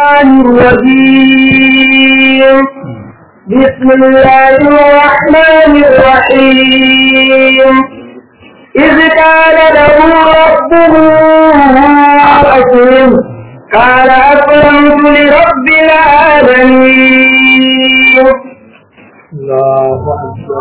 الشيطان الرجيم بسم الله الرحمن الرحيم إذ قال له ربه أسلم قال أسلمت لرب العالمين الله أكبر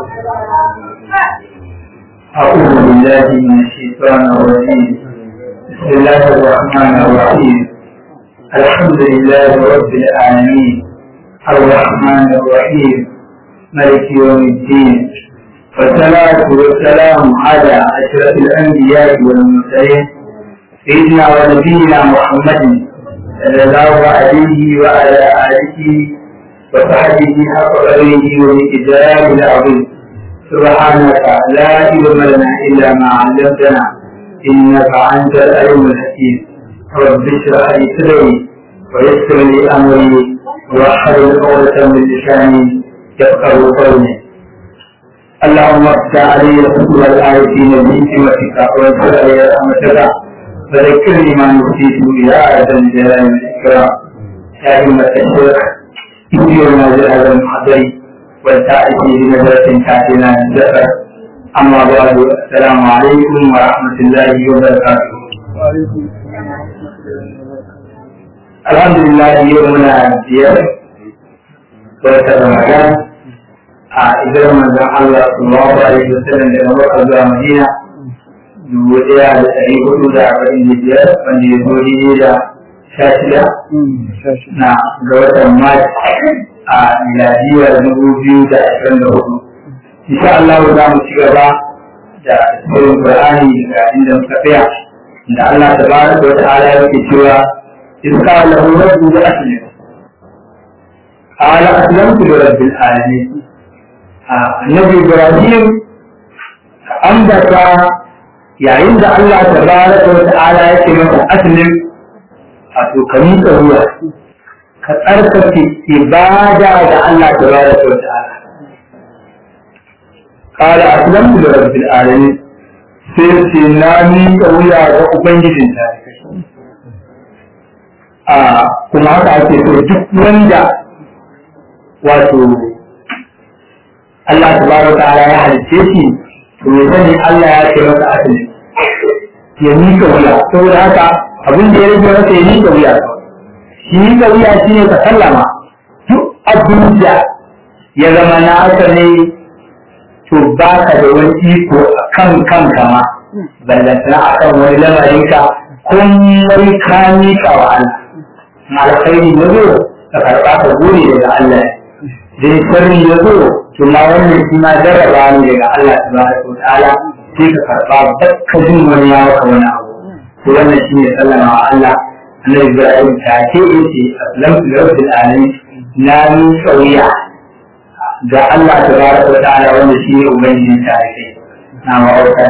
أعوذ بالله من الشيطان الرجيم بسم الله الرحمن الرحيم الحمد لله رب العالمين الرحمن الرحيم ملك يوم الدين والصلاة والسلام على أشرف الأنبياء والمرسلين سيدنا ونبينا محمد صلى الله عليه وعلى آله وصحبه حق قدره ومقداره العظيم سبحانك لا علم لنا إلا ما علمتنا إنك أنت العلم الحكيم رب اشرح لي صدري ويسر لي أمري واحلل عقدة من لساني يفقه قولي اللهم افتح علي الحكم الآيتين بحكمتك وانصر علي رحمتك وذكرني ما نسيت يا ذا الجلال والإكرام يا أئمة الشيخ يديرنا هذا المحضر والتأتي بنظرة تأتينا الزفر أما بعد السلام عليكم ورحمة الله وبركاته الحمد لله يومنا بيار وسط رمضان إذا رمضان الله صلى الله عليه وسلم daga Makka zuwa Madina dubu ɗaya da ɗari hudu da arba'in da biyar wanda ya zo daidai da sha shida na ga watan Mars a miladiyar dubu biyu da ashirin da hudu. Insha Allah za mu ci gaba da tsoron Qur'ani daga inda muka tsaya da Allah ta ba da wata ala yake cewa iska lahu rabbu da aslim. Ala aslamtu li rabbil alamin. Annabi Ibrahim ambata yayin da Allah ta ba da wata ala yake masa aslim wato ka miƙa ruwa ka tsarkake ibada da Allah tabaraka wa ta'ala qala aslamtu li rabbil alamin sai ce na miƙa wuya ga ubangijin ta a kuma haka ake so duk wanda wato Allah tabaraka wa ta'ala ya halicce shi to ya sani Allah ya ce masa asali ya miƙa wuya saboda haka abin da ya rage masa ya miƙa wuya shi miƙa wuya shi ne ka sallama duk abin da ya zama na aka ne to ba ka da wani iko a kan kanka ma ballantana a kan wani lamarinka komai ka miƙa wa Allah alkhairi ya zo ka karɓa ka gode daga Allah dai sharri ya zo to ma wannan shi ma jarraba ne daga Allah tabaraka wa ta'ala sai ka karɓa bakka jin wani ya maka wani abu to wannan shi ne sallama wa Allah annabi Ibrahim ta ce yace aslamtu li rabbil alamin na min sauya ga Allah tabaraka wa ta'ala wanda shi ne ubangiji ta kai na ma'auka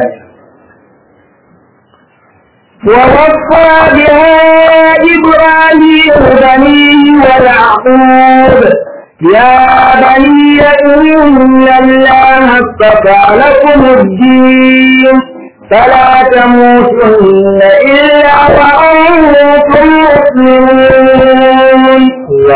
ووصى بها إبراهيم بنيه ويعقوب يا بني إن الله اصطفى لكم الدين فلا تموتن إلا وأنتم مسلمون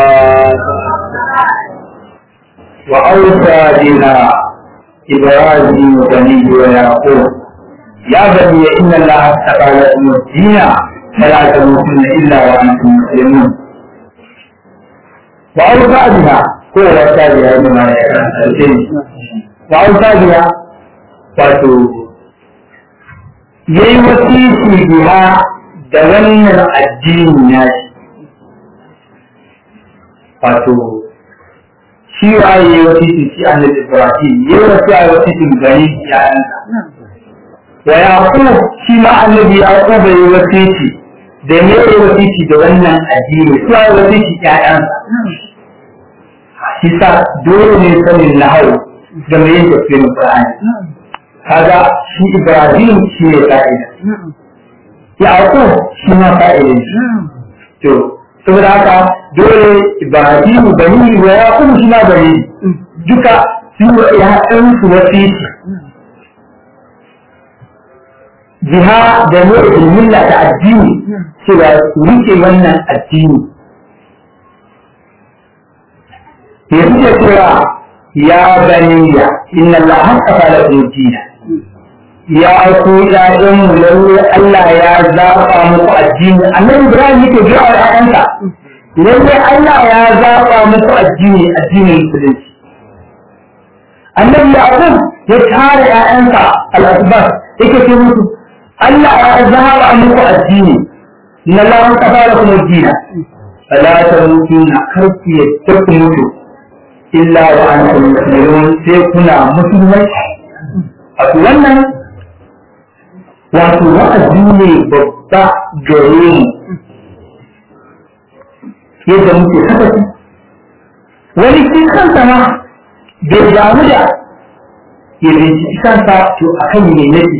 وأوصى بها إبراهيم بنيه ويعقوب يا بني إن الله اصطفى لكم الدين فلا تموتن إلا وأنتم مسلمون وأوصى بها هو وصى بها بما يكره وأوصى بها wato ya yi wasiki biha da wannan addini na shi wato shi wa ya yi wasiki shi annabi ibrahim ya yi wasu ya yi wasikin gani yayansa wa yaqub shi ma annabi yaqub ya yi wasiki da ne ya yi wasiki da wannan addini su ya yi wasiki yayansa shi sa dole ne sanin nahawu da mai yin tafsirin qur'ani kaga shi Ibrahim shi ne fa'ida. Yaqub shi ma fa'ida ne. To, saboda haka dole Ibrahim bani wa Yaqub shi ma bani duka su ya ɗan su wasiti. Jiha da ne milla ta addini cewa su rike wannan addini ke suke cewa ya baniya inna Allah haqqafa lakum dina ya ku ƴaƴan mu lalle Allah ya zaɓa muku addini annabi Ibrahim yake gaya wa ƴaƴansa lalle Allah ya zaɓa muku addini addinin musulunci annabi Yaqub ya tara ƴaƴansa al-asbab yake ce musu Allah ya zaɓa muku addini inna Allah haqqafa lakum dina fala tamutunna karku yadda ku mutu illa wa antum muslimun sai kuna musulmai a wannan wato wa'azi ne babba gare mu yadda muke sakaci wani cikin kansa ma bai damu da ya binciki kansa to a kan ne nake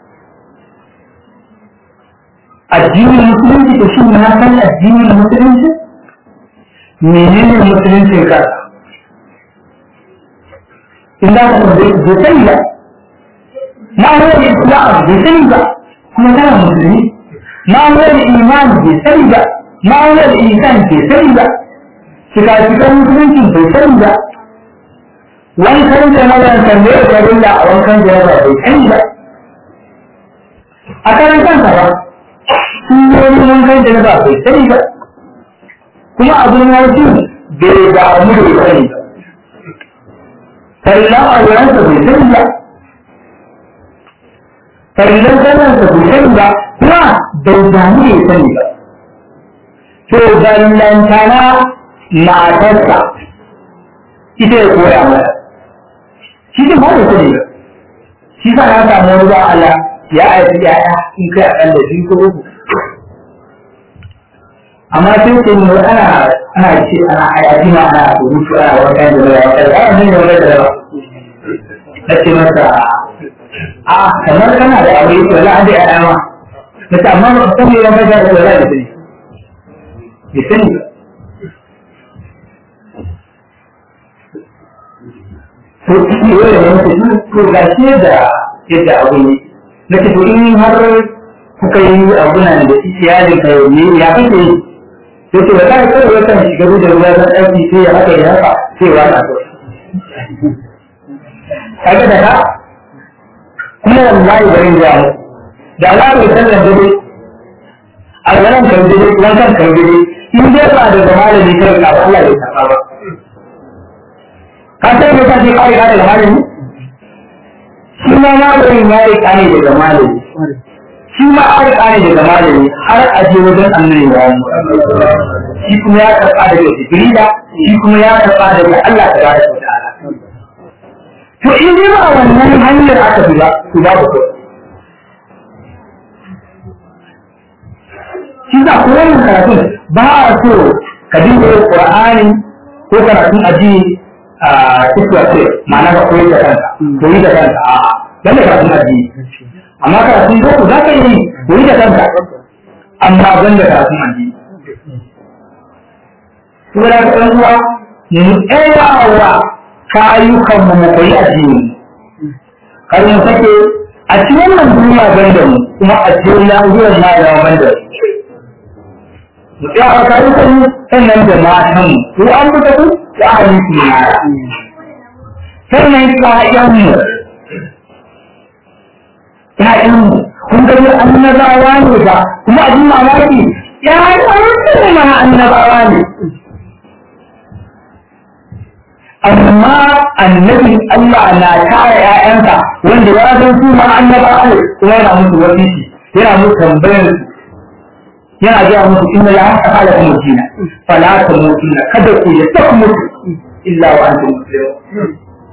addinin musulunci to shi na san addinin musulunci menene musuluncin kansa in da ka bai sani ba ma'amuwar islam bai sani ba kuma tana musulmi ma'amuwar iman bai sani ba ma'amuwar isan bai sani ba cika-cikan musulunci bai sani ba wankan janabar tambayar farilla a wankan janabar bai sani ba a karan kansa ba sun yi wankan janabar bai sani ba kuma abin wasu bai damu da sani ba farillan aurensa bai sani ba farillan zanensa bai sani ba kuma bai damu da sani ba to ballantana matarsa ita ya koya mata shi ne ba da sani ba shi sa na samu wani ba Allah ya aiki ya'ya in kai a da biyu ko uku amma sai ce mu ana ana ce ana ayaji ma ana rubutu ana wankan da ya wata da ana ne wanda da ba na ce masa a kamar kana da aure to la an da ya ma na ce amma ba san me wanda da ya da sani bai sani ba to shi ne wanda ya ce to ga shi da yadda abu ne na ce to in har kuka yi abunan da iyalin ka ne ya kake yi sai ce ba kai kawai yakan shiga da ruwa don aiki sai ya haka ya haka sai ya wata ko kaga da ka kuma wallahi bari ya mu da Allah bai san da dare a ganin kan dare wankan kan dare in dai ba da malami kai ka Allah bai saka ba ka san me kake kai ka da malami shi ma malamin ya yi kane daga malami shi ma an kare daga malami har a je wajen annabi wa shi kuma ya karɓa daga jibrila shi kuma ya karɓa daga Allah ta bada wa ta'ala to in dai ba wannan hanyar aka bi ba to ba ku shi da ko wannan karatun ba a so ka dinga yin qur'ani ko karatun addini a cikin ma'ana ka koyi da kanka koyi da kanka a'a dan da karatun addini amma karatun boko za ka yi koyi da kanka amma ban da karatun addini kuma da ɗan uwa mu tsayawa kayukan mu mu koyi addini kar mu sake a cikin wannan duniya ban da mu kuma a cikin lahiyar ma da ban da mu tsaya a kayukan mu sannan da matan mu ko an buga ku da ahli su yara sannan ƴaƴan mu ‘ya'yanmu, kun gani annabawa ne ba, kuma abin mamaki ‘ya'yanmu ma annabawa ne. Amma annabin Allah na tara ‘ya'yansa wanda ya san su ma annabawa ne kuma yana musu wasiki, yana musu tambayar su. Yana gaya musu inna la haka kala kuma jina, fala ta mutu kada ku ya ta mutu illa wa antum muslimun.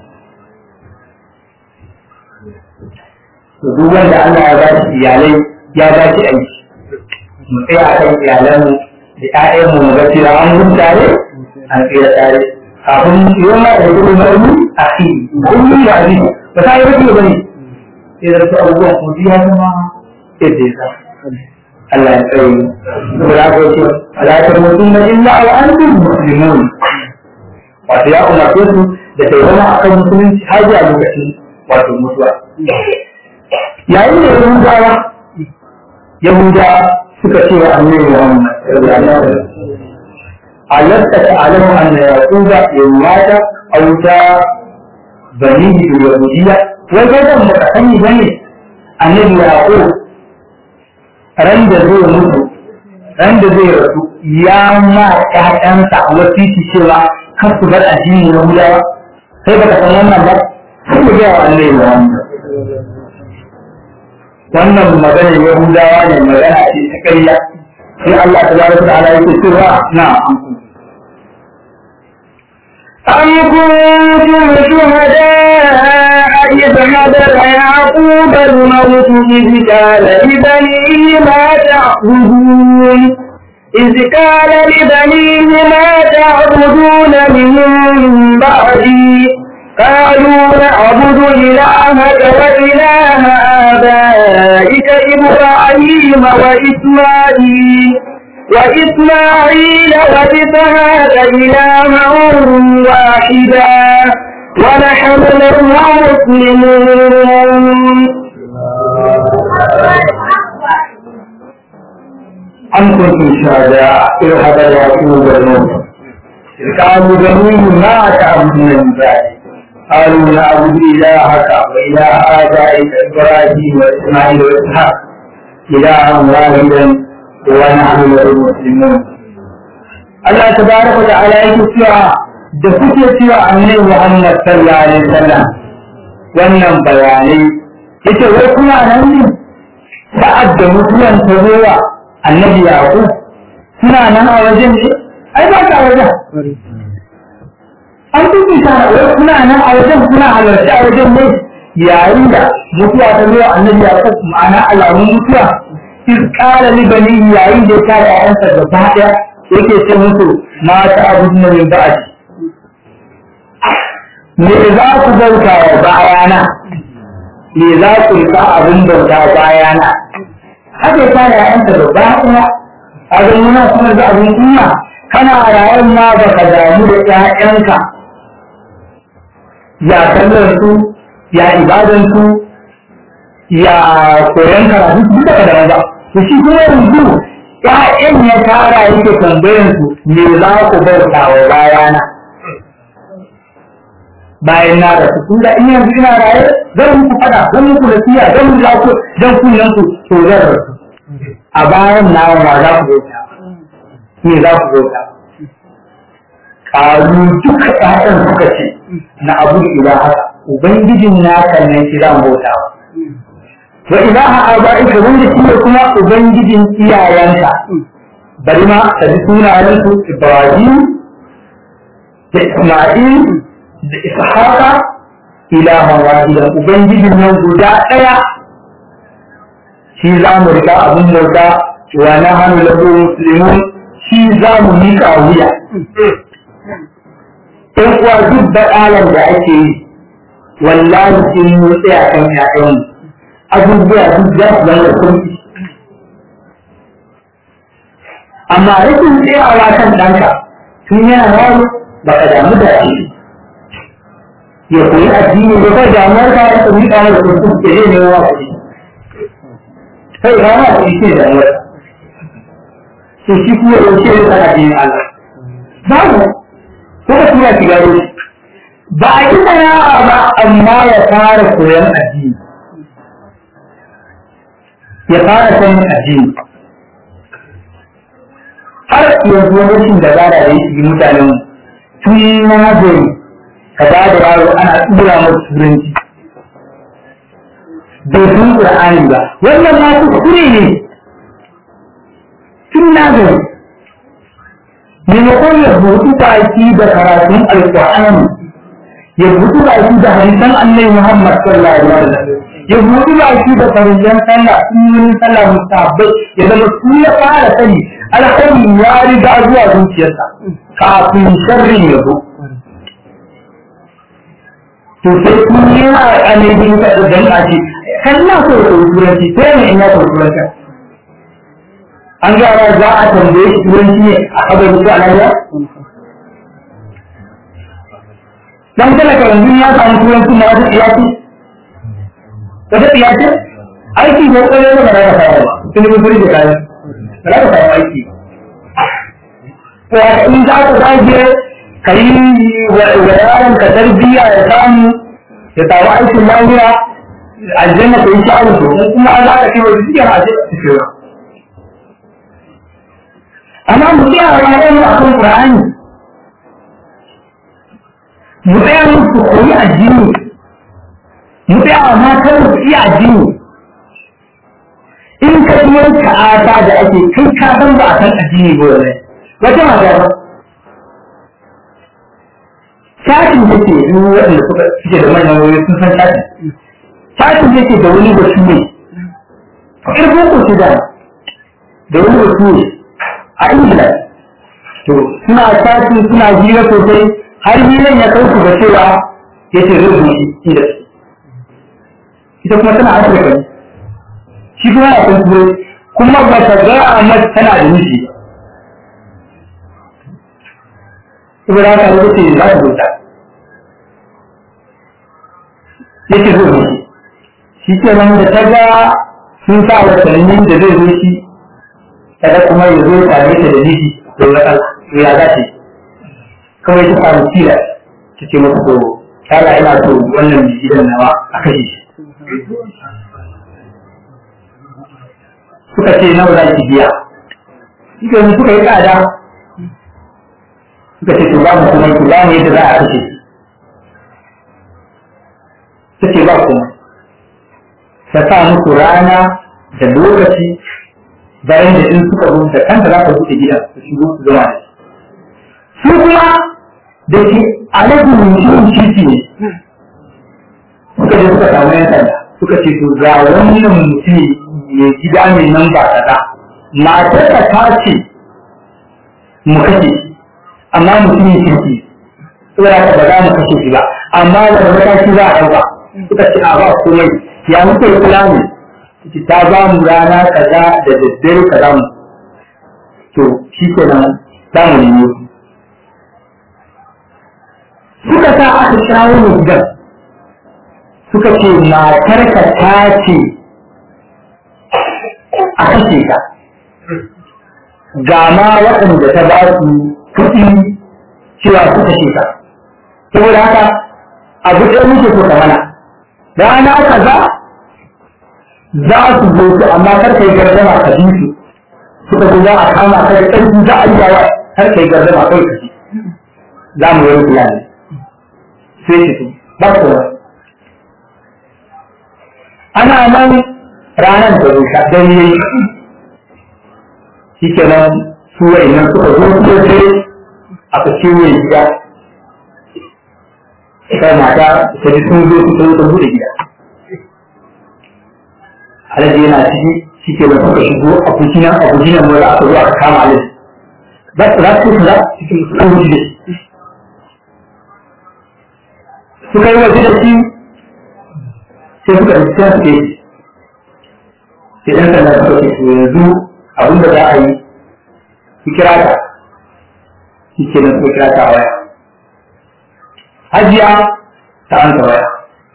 duk wanda Allah ya ba shi iyalai ya ba shi aiki mu tsaya a kan iyalanmu da ƴaƴanmu mu ga cewa an gudu tare an tsira tare kafin yawan ma da gudu marmi a fi gudu da abi ba ta yi rage ba ne sai da su abubuwan ko ya zama yadda ya sa Allah ya tsaye mu da ko ce alaƙar mutum na illa wa antum muslimun wato ya umarce su da ta zama akan musulunci har zuwa lokacin wato mutuwa yayin da yahudawa yahudawa suka ce wa annabi muhammad ألست تعلم أن يعقوب يمات أو جاء بنيه باليهودية وجد متحني بني النبي يعقوب رند زي mutu randa zai rasu ya ma ƴaƴansa wasiti cewa kar su bar addini na Yahudawa sai baka san wannan ba sai ku gaya wa Allah ya wannan wannan maganar Yahudawa ne magana ce ta ƙarya sai Allah tabaraka ta'ala yake cewa na أم كنتم شهداء إذ حضر يعقوب الموت إذ قال لبنيه ما تعبدون إذ قال لبنيه ما تعبدون من بعدي قالوا نعبد إلهك وإله آبائك إبراهيم وإسماعيل وإسماعيل وإسحاق إلها واحدا ونحن له مسلمون أم كنتم شهداء إذ حضر يعقوب الموت إذ قالوا بنيه ما تعبدون من بعده قالوا نعبد إلهك وإله آبائك إبراهيم وإسماعيل وإسحاق إلها واحدا ونحن له مسلمون الله تبارك وتعالى يقول da kuke cewa annabi Muhammad sallallahu alaihi wasallam wannan bayanai yace wai kuna nan ne sa'ad da mutuwan ta zo wa annabi Yaqub suna nan a wajen ne ai ba ka wajen an tuki ta wai kuna nan a wajen kuna halarci a wajen ne yayin da mutuwa ta zo wa annabi Yaqub ma'ana alamun mutuwa iz qala li bani yayin da ya kare ayansa gaba daya yake ce musu ma ta abudna min ba'di me za ku bauta wa bayana me za ku rika abin bauta bayana haka ya kare ayansa gaba daya a ga muna kuma da abin kunya kana rayuwar ma baka damu da ƴaƴanka ya sallar su ya ibadan su ya koyon karatu duk da damu ba to shi kuma yanzu ƴaƴan ya tara yake tambayan su me za ku bauta wa bayana bayan na da su tunda in yanzu ina raye zan muku fada zan muku nasiya zan muku lafiya zan kunyan ku to zan rasu a bayan na ma za ku bauta me za ku bauta kalu duka ƴaƴan suka ce na abu da ilaha ubangijin naka ne shi zan bauta wa ilaha aba'ika wanda shi ne kuma ubangijin iyayenka bari ma ka ji sunayen su Ibrahim da Isma'il da Ishaqa ilahan wahidan ubangijin nan guda ɗaya shi za mu riga abin bauta wa na hannu lahu muslimun shi za mu miƙa wuya ɗan uwa duk baɗalar da ake yi wallahi in mun tsaya kan ƴaƴanmu abubuwa duk za su zama da sauki amma rashin tsayawa kan ɗanka tun yana yaro ba ka damu da shi ya koyi addini ya kai damuwar ka ya koyi ɗanar da kuma ke zai nemo wa kuɗi sai ba ma kuɗi ce damuwar to shi kuma yaushe ya tsara addinin Allah babu ko ka tura shi gado ba a yi sana'a ba amma ya fara koyon addini ya fara sanin addini har yanzu rashin da zara da yake yi mutanen tun na gari ka ba da yaro ana tura masa turanci bai san qur'ani ba wannan ma kuskure ne tun na gari maimakon ya buɗu baki da karatun alƙur'ani ya buɗu baki da hadisan annabi Muhammad sallallahu alaihi wasallam ya buɗu baki da farillan sallah sunnonin sallah musabbai ya zama su ya fara sani alkhairi ya riga zuwa zuciyarsa kafin sharrin ya zo to sai kun yi a annabi ta da dan aji kan na so ya turanci sai ne in ya turanci an gyara za a tambaye shi turanci ne a kabari ko a lafiya? Dan talaka yanzu ya samu turanci na wata tsiyaci? Wata tsiyaci? Aiki ko kwaye ba za ka samu ba, tun yi furi da kayan. Ba za ka samu aiki. wata in za ka zage ka yi wa yaron ka tarbiyya ya samu ya samu aikin lafiya aljanna ka yi sha'awar to kuma an za ka ce wa zikiyar a ce ka ce amma mu tsaya a ranar mu akan Qur'ani mu tsaya mu su koyi addini mu tsaya a matar mu iya addini in ka yi ta'ata da ake kai ka san ba a san addini ba wallahi wata mata ba shafin da ke yi waɗanda suka suke da manyan wuri sun san shafin shafin da ke da wani batu ne ƙarfin ku ce da da wani batu ne a ingila to suna shafin suna hira sosai har hiran ya kai su ga cewa ya ce zai zuci inda ita kuma tana afirka ne shi kuma ya kan turai kuma ba ta ga a mata tana da miji saboda haka ya ce za ta zuta ya ce zai zuci shi ke nan da ta ga sun sa watannin da zai zo shi kada kuma ya zo tare ta da miji da wata ya za ta kawai ta samu tila ta ce masa to kala ina so wannan gidan nawa a kashe shi suka ce nawa za ki biya suka yi suka yi tsada suka ce to ba mu kuma ki ba mu yadda za a kashe shi ta ce ba kuma ta sa muku rana da lokaci bayan da in suka zo da kanta za ka buɗe gidan su shigo su zama da shi su kuma da ke alaƙin mutum titi ne suka je suka samu yan sanda suka ce to ga wannan mutum mai gida mai nan ba kaza matar ka ta ce mu kashe shi amma mutumin kirki saboda haka ba za mu kashe shi ba amma da mataki za a ɗauka suka ce a ba komai ya muke kula ne ta ba mu rana kaza da daddare kaza mu to shi kenan za mu nemo su suka sa aka shawo mu gidan suka ce matarka ta ce a kashe ka ga ma waɗanda ta ba su kuɗi cewa su kashe ka saboda haka abu ɗaya muke so ka mana rana kaza za su zo su amma kar kai gardama ka bi su suka zo za a kama ka da ƙarfi za a yi yawa kar kai gardama kai ka ji za mu yi kula ne sai shi ba kowa ana nan ranar da rusha don yi shi ke nan su nan suka zo su sai aka ciwo gida sai mata ta ji sun zo su sun bude gida alaji yana ciki shi ke nan suka shigo a kujinan a kujinan mura aka zo aka kama alaji za su za su za cikin su kan wuce suka yi waje da shi sai suka ɗauki ta suke sai ɗan sanda suka ce to yanzu abin da za a yi ki kira ta shi ke nan suka kira ta a waya hajiya ta an ta waya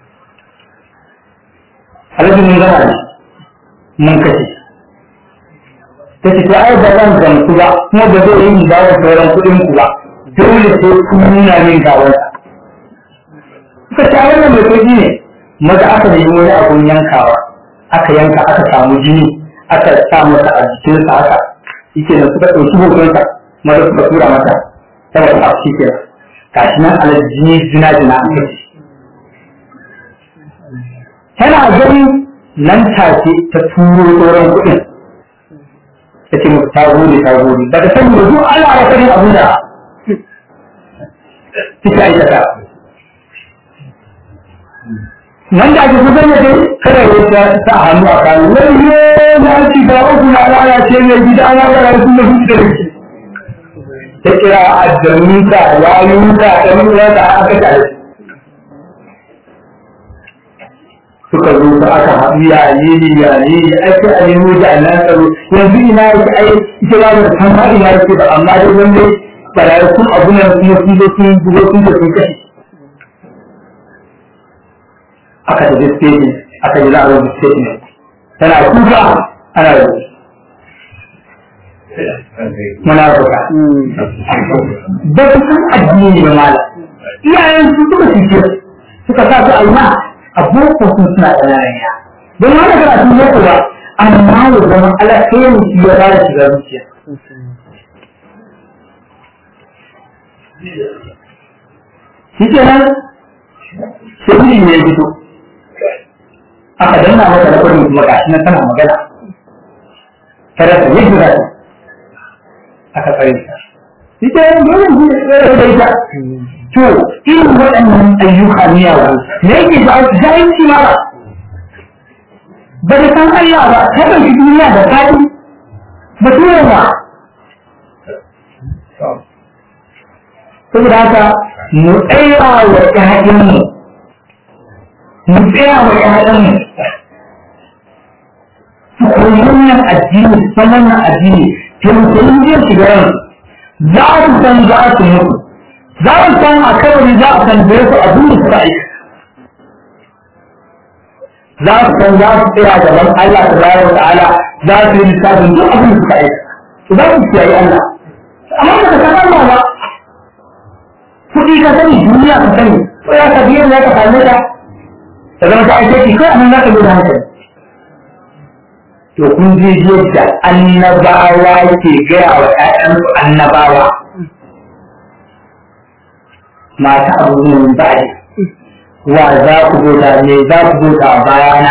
alhaji mun gama da mun kashe ta ce ta ai ba zan gamsu ba kuma ba zai yi mu dawo sauran kuɗin ku ba dole sai kun nuna min gawarsa suka ce wannan mai sauki ne maza aka nemi wani abun yankawa aka yanka aka samu jini aka sa masa a jikinsa haka yake da suka ɗauki hotonsa maza suka tura mata ta wata abu shi ke gashi nan ala jini jina jina an kai tana gani nan take ta turo tsoron kuɗin ta ce musu ta gode ta gode ba ta sani yanzu ana rasa abin da kika aikata nan da ake kusan da dai kada ya ta sa hannu a kan wani na ci ga uku na rana ce mai gida na ga rayu kuma su da shi ta kira addaminta yayunta ɗan uwansa aka tare suka zo su aka haɗu yaye ne yaye ne ake a nemo da Allah tsaro yanzu ina yake ai ita ba da san ma ina yake ba amma dai wanda barayi kun abu nan kuma sun zo sun bugo sun da sun kashe aka tafi stage aka ji za a rubuta statement tana kuka ana rubuta munafuka ba su san addini ba mala iyayen su suka fice suka sa su aina a boko sun suna ƙananan ya don wani karatu ne kuwa amma ya zama alakairin shi ya ba da shiga zuciya shi ke nan sai ne ya fito aka danna masa da kudin kuma gashi na tana magana ta rasa yadda za ta aka tsare ta shi ke nan dole ne ya tsare da ita to irin waɗannan ayyuka miyawa me yake da jahilci mara ba da san Allah ba ta ɗauki duniya da fadi ba tura ba saboda haka mu tsaya wa ƴaƴanmu mu tsaya wa ƴaƴanmu su koyi wannan addini su san wannan addini tausayin zai shiga ran za su san za su mutu za su san a kawai za a san da su abin da suka aika za su san za su tsaya gaban Allah ta bayar wa ta'ala za su yi lissafin duk abin da suka aika su za su kiyaye Allah amma ba ka san Allah ba kuɗi ka sani duniya ka sani ko ya ka biyan za ka same ta ta zama ta aike ki kai anan za ka da hankali to kun je yadda annabawa ke gaya wa ƴaƴansu annabawa mata abubuwan ba'i wa za ku bauta me za ku bauta a bayana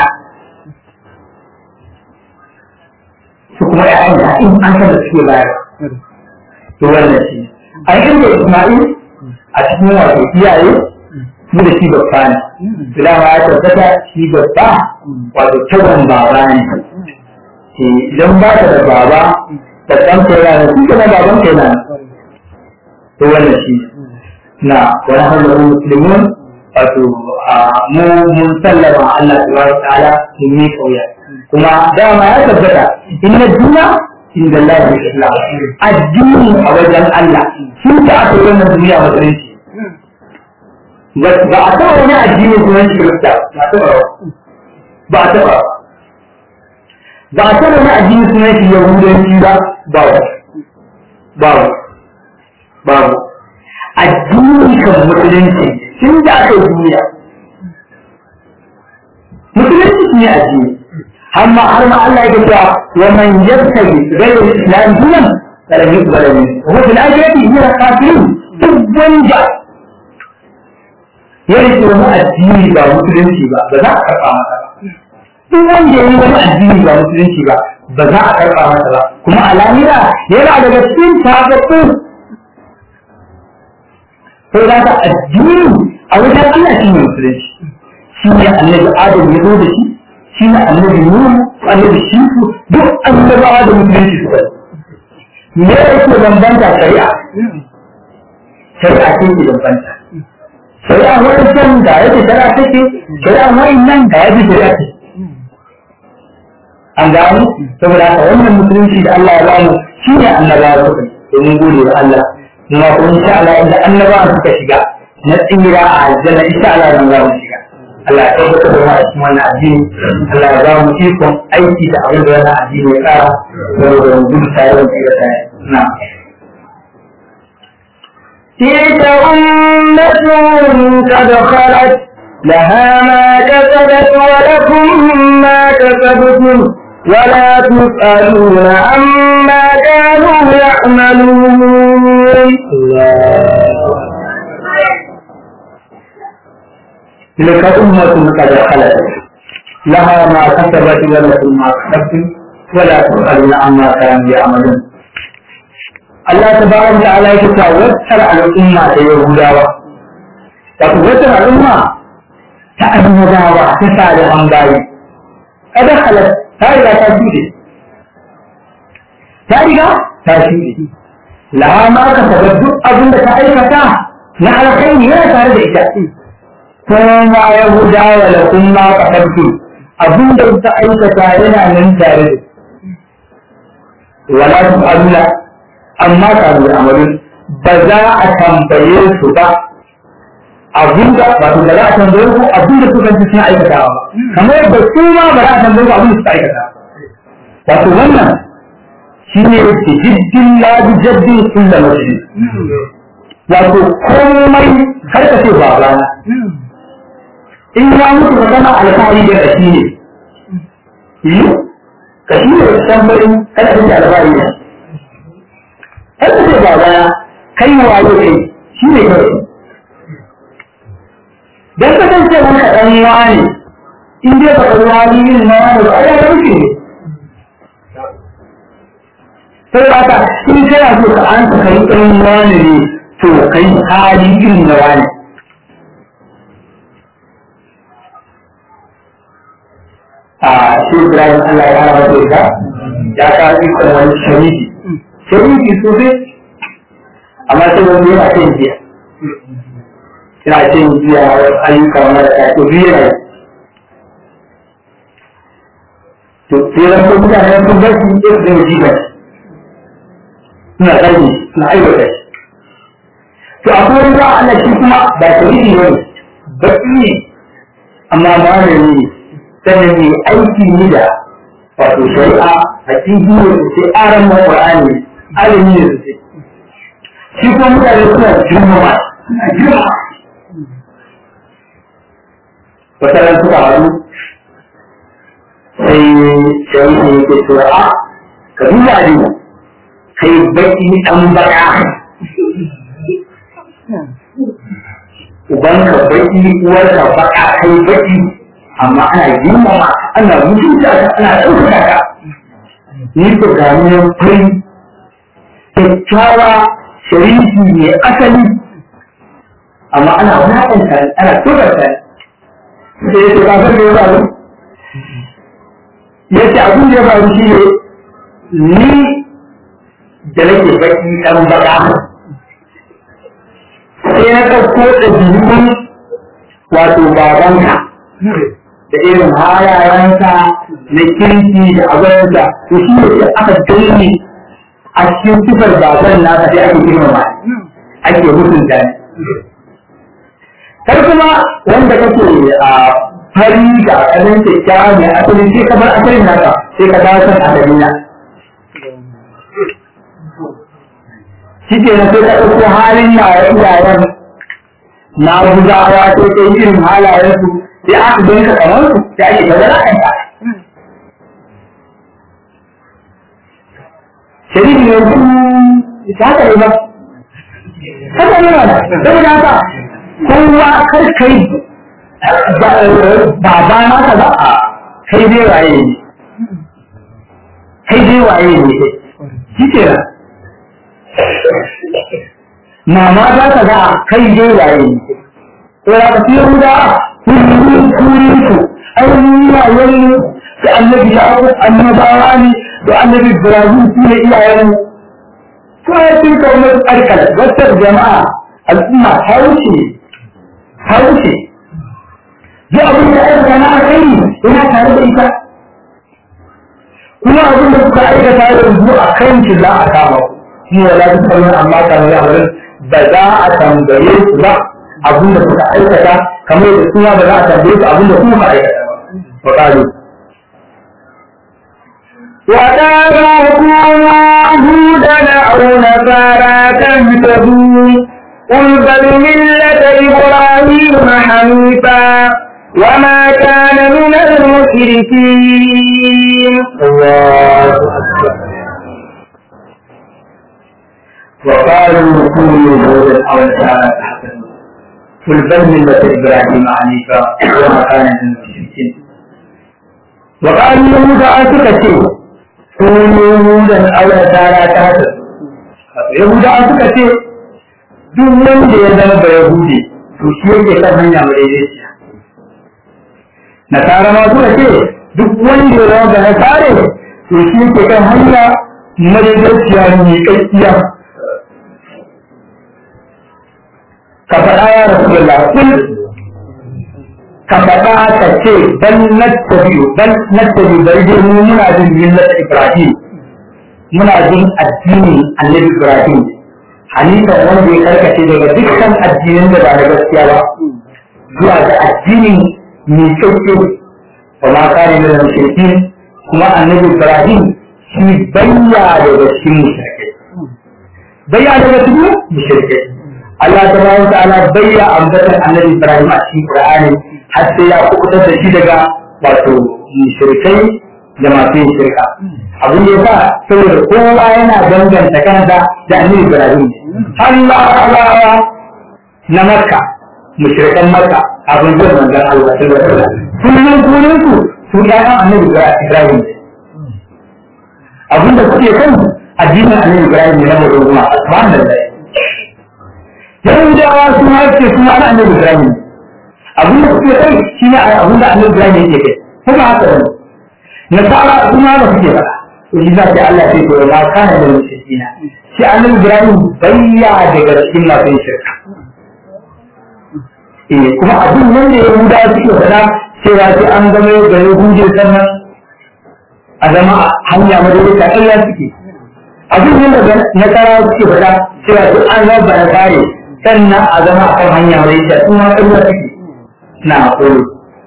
su kuma ƴaƴan da in an san da suke bayar to wannan shi an inda Isma'il a cikin wato iyaye mu da shi babba ne dama ya tabbata shi babba wato tabon baba ne idan ba ka da baba da ɗan kai yana shi kuma baban kai na to wannan shi na wani hannun musulmin wato mu mun sallama Allah subhanahu wa ta'ala mun yi kauya kuma dama ya tabbata inna duniya inda Allah ya islam addini a wajen Allah shi da aka yi wannan duniya musulunci ba a taɓa wani addini kuma shi kirista ba a taɓa ba a taɓa ba a taɓa wani addini kuma shi yahudanci ba ba ba ba addini kan musulunci tun da aka yi duniya musulunci ne addini amma har ma Allah ya cewa wa man yabtaji ghayra al-islam dinan falan yuqbal minhu wa fil akhirati min al-kafirin duk wanda ya rike wani addini ba musulunci ba ba za a karɓa masa ba duk wanda ya yi wani addini ba musulunci ba ba za a karɓa masa ba kuma a lahira yana daga cikin tabbatun sai da addini a wajen Allah shi ne musulunci shi ne annabi Adam ya zo da shi shi ne annabi Nuhu annabi Shifu duk annabawa da musulunci suka yi me yake bambanta shari'a shari'a ce ke bambanta shari'a wani can da yake shari'a take shari'a wani nan da yake shari'a ce an gano saboda haka wannan musulunci da Allah ya bamu shi ne annabawa suka yi domin gode wa Allah kuma kuma insha Allah inda annabawa suka shiga na tsira a aljanna insha Allah zan za mu shiga Allah ya tabbatar da mu a cikin wannan addini Allah ya ba mu ikon aiki da abin da wannan addini ya tsara saboda mu gudu tare da tsira tare na تلك أمة قد خلت لها ما كسبت ولكم ما كسبتم ولا تسألون عما كانوا يعملون تلك أمة قد خلت لها ما كسبت ولكم ما كسبتم ولا تسألون عما كانوا يعملون Allah ta ba da ala yake ta wacce al'umma ta Yahudawa wato wacce al'umma ta annabawa ta salihan bayi kada halat ta riga ta shuɗe ta riga ta shuɗe laha ma ka saba duk abin da ta aikata na alkhairi yana tare da ita kuma Yahudawa da kuma kasarsu abin da ta aikata yana nan tare da wala tu'aluna amma kanu amalin ba za a tambaye su ba abin da ba su da za a tambaye su abin da suka ci suna aikatawa ba kamar yadda su ma ba za a tambaye su abin da suka aikata wato wannan shi ne da jiddin labi jaddin kulla masjid wato komai kar ka ce babana in ya mutu ka gana alfahari da kashi ne yi kashi ne da tambarin kada ka ce alfahari ne kar ka ce babana kai waye kai shi ne kawai dan kasance maka dan wani in dai baka zo hali yin na wani ba ai ya rufe ne sai ba ka in kana so ka an ka kai dan wani ne to kai hali irin na wani a shi Ibrahim Allah ya rama da ita ya ka ikon wani shariki shariki sosai amma sai wani yana kan jiya yana cin jiya ayyuka mara ta to biyu ne to sai ran ko mutane sun bar shi ke da jiba suna zagi suna aiwata shi to akwai wani ba Allah shi kuma ba ta yi ne baki ne amma malami ne sannan ne aiki ne da wato shari'a a cikin da sai aran ma Qur'ani alimi ne sosai shi kuma mutane suna girmama suna girmama wata ran suka haɗu sai shari'a ya ke cewa a ka duba ne kai baki ɗan baka ubanka baki uwarka baka kai baki amma ana girmama ana mutunta ka ana ɗaukaka ka ni ko ga ni fari kyakkyawa sharifi ne asali amma ana wulaƙanta ana tsoronta sai ya ce ba zan da ya faru ya ce abin da ya faru shi ne ni da nake baki ɗan baka sai na ɗauko ɗabi'un wato babanka da irin halayensa na kirki da abinsa to shi ne aka danne a cikin sifar baban nasa sai ake girmama ake mutunta ne kar kuma wanda kake a fari da asalin kyakkyawa mai asali sai ka bar asalin naka sai ka dawo kan asalin na shi ke na sai ka ɗauko halin na iyayen na guzawa sai ka yi irin halayensu sai aka gani ka kamar su sai ake ta zara kanka shari'i ne su ta haka ne ba haka ne ba saboda haka kowa kar kai baba naka ba a kai dai waye ne kai dai waye ne shi ke nan mama za ka ga kai dai waye ne to ya ka fiye guda kullum kurin su ainihin yayin da annabi ya abu annabawa ne da annabi ibrahim su ne iyayen ko ya fi kaunar arkal wata jama'a al'umma ta wuce ta wuce duk abin da aka na kai yana tare da ita kuma abin da kuka aikata yanzu a kan shi za a kama ku shi wala duk abin amma kamar yawon ba za a tambaye su ba abin da suka aikata kamar da suna ba za a tambaye su abin da kuma ka aikata ba wa وقالوا كونوا هودا أو نصارى تهتدوا قل بل ملة إبراهيم حنيفا وما كان من المشركين الله أكبر وقالوا كونوا هودا أو نصارى تهتدوا قل بل ملة إبراهيم حنيفا وما كان من المشركين وقالوا يهود أسكتوا كونوا هودا أو نصارى تهتدوا يهود أسكتوا duk wanda ya zama ba Yahudi to shi yake kan hanya madaidaiciya. Nasara ma suka ce duk wanda ya zama ba Nasare to shi yake kan hanya madaidaiciya mai kakkiya. Ka faɗa ya Rasulullah kun ka faɗa ka ce bal nattabi'u bal nattabi'u bari dai mu muna jin millat Ibrahim muna jin addinin Annabi Ibrahim halittar wanda ya karkace daga dukkan addinin da ba na gaskiya ba zuwa ga addinin mai kyauke wa ma kare da mushrikin kuma annabi Ibrahim shi bayya daga cikin mushrikai bayya daga cikin mushrikai Allah ta bayan ta'ala bayya ambatan annabi Ibrahim a cikin Qur'ani har sai ya kubutar da shi daga wato mushrikai da masu yin shirka abin da yasa saboda kowa yana danganta kansa da annabi Ibrahim Allah na Makka mushrikan Makka abin da manzon Allah sallallahu alaihi wasallam kullun kullun su su ƴaƴan annabi Ibrahim abin da suke kan addinin annabi Ibrahim ne na mutum kuma subhanallah Yahudawa su ma ce su ana annabi Ibrahim abin da suke kai shi ne abin da annabi Ibrahim yake kai kuma haka ne nasara su ma ba suke faɗa to shi za ta Allah sai to ma kana da mushrikina shi annabi Ibrahim bayya daga cikin masu yin shirka eh kuma abin nan da Yahudawa suke faɗa cewa sai an zama da Yahudi sannan a zama hanya madalika ƙarya suke abin nan da nasara suke faɗa cewa sai an zama na kare sannan a zama a kan hanya madalika su ma ƙarya suke na haƙuri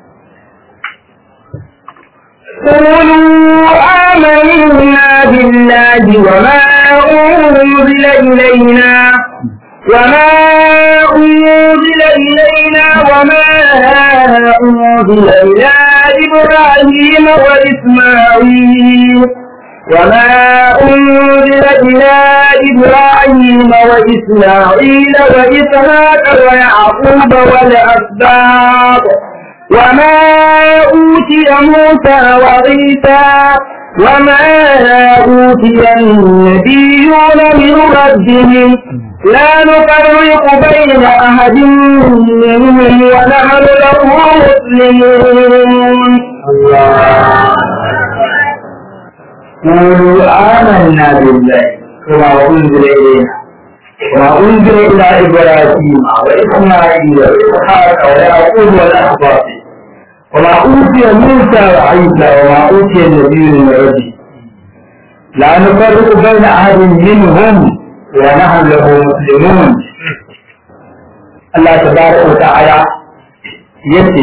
قولوا آمنا بالله وما أنزل إلينا وما أنزل إلينا وما أنزل إلى إبراهيم وإسماعيل وما أنزل إلى إبراهيم وإسماعيل وإسحاق ويعقوب والأسباط وما أوتي موسى وعيسى وما أوتي النبيون من ربهم لا نفرق بين أحد منهم ونحن له مسلمون قولوا آمنا بالله وما أنزل إلينا وما أنزل إلى إبراهيم وإسماعيل وإسحاق ويعقوب والأسباط وما أوتي موسى وعيسى وما أوتي النبي من ربه لا نفرق بين أحد منهم ونحن له مسلمون الله تبارك وتعالى yace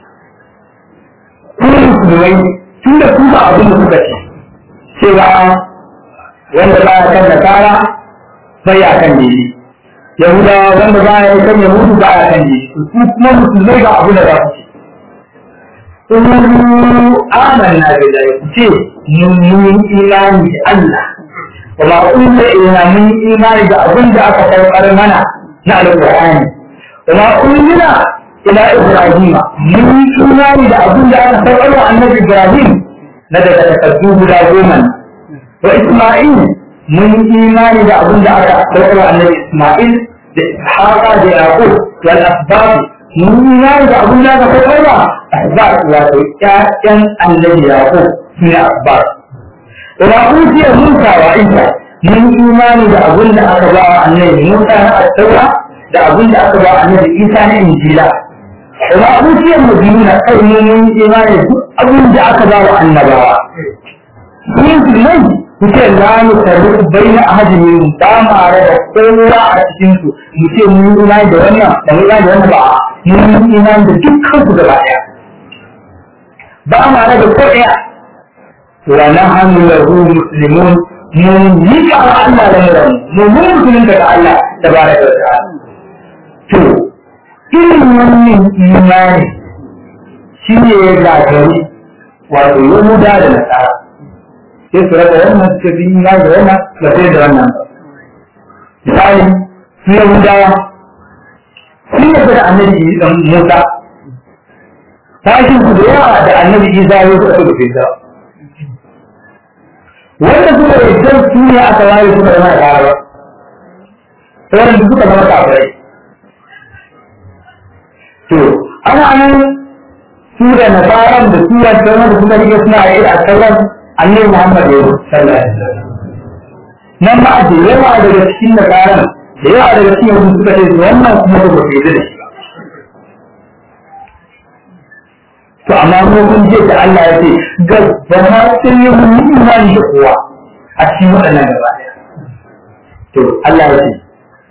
ku musulmai tun da ku ba abin da kuka ce cewa wanda ba ya kan nasara bai ya kan dini yahudawa wanda ba ya kan yahudu ba ya kan dini ku kuma musulmai ga abin da za ku ce Ƙuru amanna billahi ku ce mun yi imani da Allah wa ma unzila ila mun yi imani da abin da aka saukar mana na alqur'ani wa ma unzila ila ibrahima mun yi imani da abin da aka saukar wa annabi ibrahim na daga takardu guda goma wa isma'il mun yi imani da abin da aka saukar wa annabi isma'il da ishaqa da yaqub wal asbab mun yi imani da abin da aka saukar wa ahbab wato ƴaƴan annabi yaqub sune ahbab wa utiya musa wa isa mun imani da abin da aka ba wa annabi musa na at-taura da abin da aka ba wa annabi isa na injila wa utiya nabiyuna kai mun imani duk abin da aka ba wa annabawa yin nan kuce la nufarriqu baina ahadin min ba ma da kowa a cikin su mu ce mun yi imani da wannan da mun imani da wannan ba mun yi imani da dukkan su gaba daya ba ma da ko daya wa nahnu lahu muslimun mun yi ka Allah da muran mu mun musulun daga Allah tabaraka wa ta'ala to irin wannan imani shi ne ya gagari wato yahuda da nasara sai su raba wannan suka fi imani da wannan ba sai da wannan ba misali su yahudawa sun yadda da annabi musa tashin su da yawa da annabi isa ya suka suka fi wanda suka yadda su ne aka waye suka zama da kara sauran da suka zama kafirai to ana nan su da nasaran da su wancan wanda suka rike suna yi a sauran annabi muhammad ya sallallahu alaihi wasallam nan ma da yawa daga cikin nasaran da yawa daga cikin yanzu suka ce wannan kuma ba su yadda da shi ba to amma mu kun je da Allah ya ce gaba sai yi mun imani da kowa a cikin waɗannan gaba ɗaya to Allah ya ce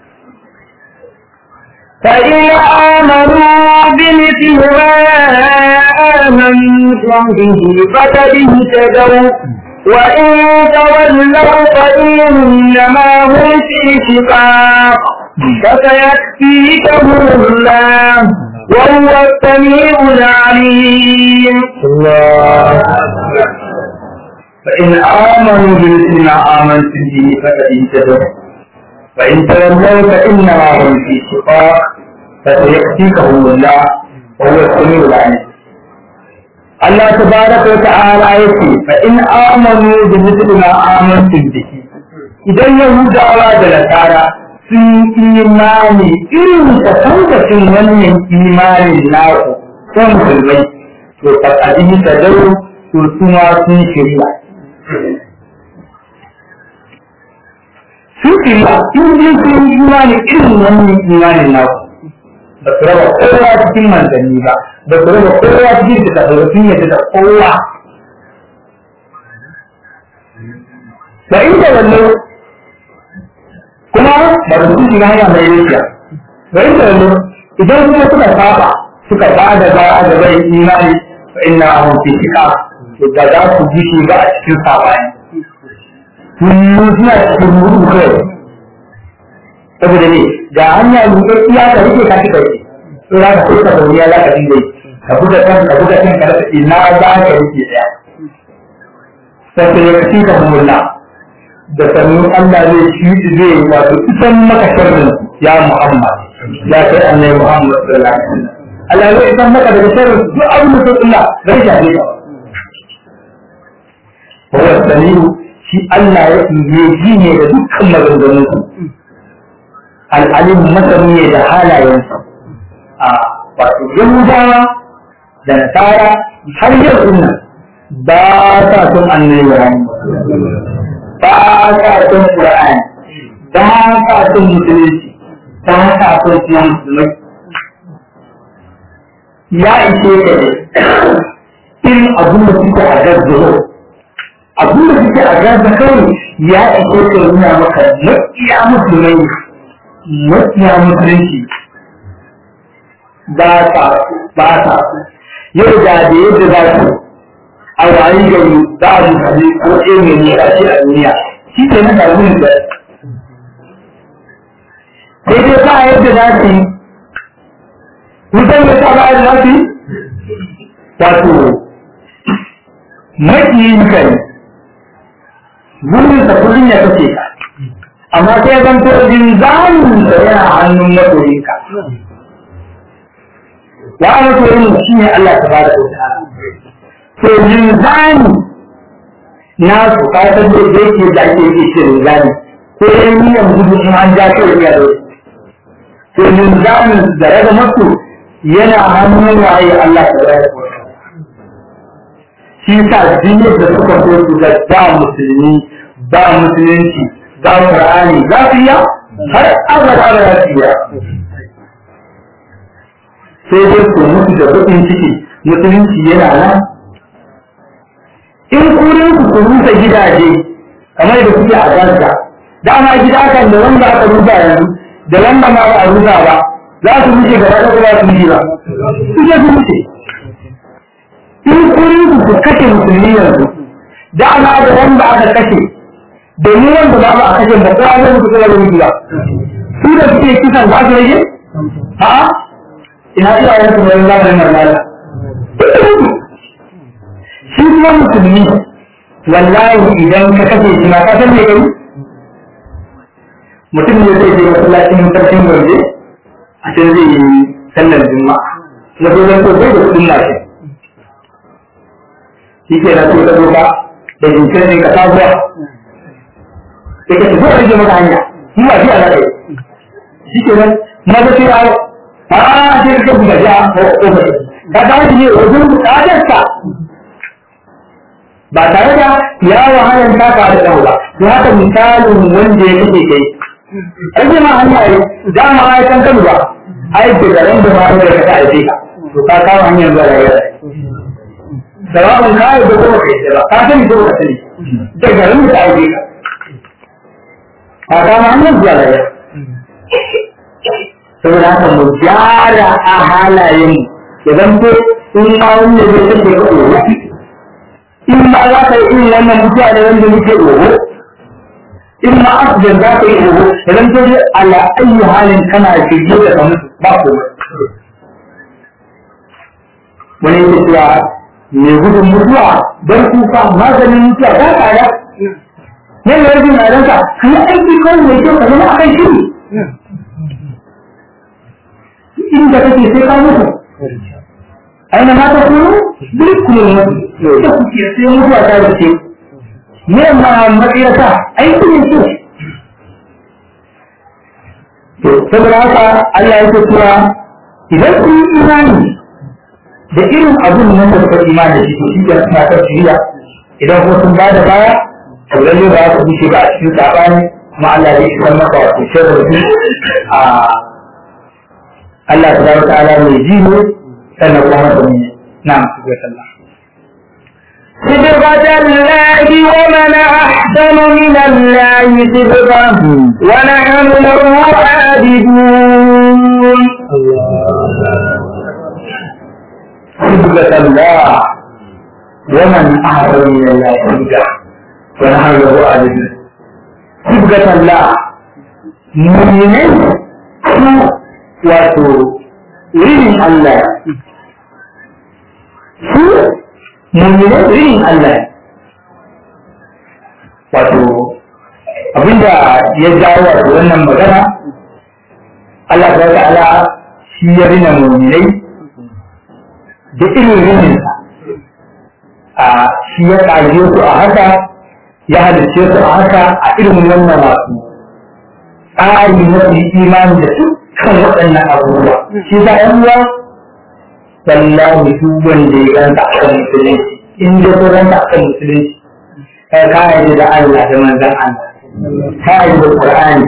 فإن آمنوا بمثل ما آمنتم به فقد اهتدوا وإن تولوا فإنما هم في شقاق فسيكفيكهم الله وهو السميع العليم الله فإن آمنوا بمثل ما آمنت به فقد اهتدوا فإن تولوا فإنما هم في شقاق فسيكفيكهم الله وهو السميع العليم الله تبارك وتعالى يقول فإن آمنوا بمثل ما آمنت به إذا يهودا da nasara sun imani irin tabbacin wannan imanin naku ko musulmai to faɗaɗi ta dau to suma sun shirya sun shirya in ji sun yi imani irin wannan imanin naku ba su raba kowa cikin manzanni ba ba su raba kowa cikin da ta sun yadda da kowa da inda wannan kuma ba su su shiga hanya mai rikiya da inda wannan idan kuma suka saba suka ba da ba a da bai imani fa inna ahum fi shika to da za su ji shi ba a cikin sabani kullum suna cikin mutu kai saboda ne ga hanya mai iya ka rike ka kika yi to za ka kuka da wuya za ka dinga yi ka buga kan ka buga kan ka rasa ina za ka rike daya sai ya kaci ka humulla da sannu Allah zai shi zai wato isan maka sharrin ya Muhammad ya kai annabi Muhammad sallallahu alaihi wasallam Allah zai isan maka daga sharrin duk abin da Allah zai shafe ka huwa samiu shi Allah ya yi ji ne da dukkan maganganun su al'alim masani ne da halayensa a wato yahudawa da nasara har yau nan ba sa son annabi Ibrahim ba sa son Qur'ani ba sa son musulunci ba sa son kuma musulmai ya ishe ka ne irin abin da suke a gazzaro abin da suke a gaza kawai ya ishe ka nuna maka maƙiya musulmai maƙiya musulunci ba sa ba sa yau da da yadda za su a wayi gari za a mutane ko ɗaya mai nisa ce a duniya shi ke nan da wurin da sai dai ba yadda za su yi wutan da ta ba yadda za su yi wato maƙiyin ka ne burin sa kullum ya kace ka amma sai zan to jin zamin da yana hannun masoyinka wa ana to yin shi ne Allah ta bada ko to linzani na su ka san da yake da ake yi shi linzani ko yan niyan gudu in an ja kai ya da to linzani da raga masu yana hannun waye Allah ta bada ko shi sa dinne da suka so su ga ba musulmi ba musulunci ba qur'ani za su iya har abada ba za su iya sai dai ku mutu da baƙin ciki musulunci yana nan in kurin ku ku rusa gidaje kamar da kuke a Gaza dama gida kan da wanda aka rusa yanzu da wanda ma ba a rusa ba za su wuce gaba da kuma su yi ba su je su wuce in kurin ku ku kashe musulmi yanzu dama da wanda aka kashe domin wanda ba ba a kashe ba ko an mutu kuma da mutu ba su da suke kisan za su rage a'a ina iyayen su bayan zamanin marmala shi kuma musulmi wallahi idan ka kashe shi ma ka san me kai mutum ne zai je masallacin sarkin gombe a can zai yi sallar juma'a na dole ko bai da kudin lafiya shi ke na tuka doka da jinkir ne ka sabuwa sai ka tafi rage maka hanya shi ba shi a zaɗe shi ke nan na ga sai a sai ka buga ja ko ko ka ga shi ne wajen bukatarsa ba tare da ya wahalar taka da ɗau ba to haka misalin wanda ya kake kai an ce ma hanya yi da ma ai kan kanu ba ai da garin da ma da ka ta aike ka to ka kawo hanyar zuwa da yau sawa'un ka yi da kuma kai da ba ka sani ko ka sani da garin da ta aike ka ka kawo hanyar zuwa da yau saboda haka mu gyara a halayen ya zanto in ma wanda zai tafi ka ɗoro in ma za ka yi irin wannan mutuwa da wanda muke oho in ma asibin za ka yi oho idan ta je ala ayyu halin kana shirye da kamar ba komai wani yake cewa mai gudun mutuwa don kuka maganin mutuwa ba tsada nan da rajin na ranka ka yi aiki kawai mai kyau ka zama a kan shiri inda kake sai ka mutu aina ma ta kuma duk kuma da kuke sai mutuwa ta dace me ma matsayata aiki ne ce to saboda haka Allah ya ce cewa idan kun yi imani da irin abun nan da suka imani da shi to shi ke suna kan shiriya idan kuma sun ba da baya to lalle ba su bushe ba a cikin sabani kuma Allah ya isar maka wato shirin a Allah tabaraka ta'ala mai ji ne sannan kuma masani ne na'am subhanallah صبغة الله ومن أحسن من الله صبغة ونحن له عابدون صبغة الله ومن أحسن من الله صبغة ونحن له عابدون صبغة الله مؤمنين wato irin Allah su mummune irin Allah wato abinda ya jawo wato wannan magana Allah ta ta'ala shi ya rina mummunai da irin rininsa a shi ya ƙage su a haka ya halicce su a haka a irin wannan wato tsari na imani da su kan waɗannan abubuwa shi za a uwa wallahi duk wanda ya ganta a kan musulunci in da ko ganta a kan musulunci kai ka yi da Allah da manzon Allah ka yi da Qur'ani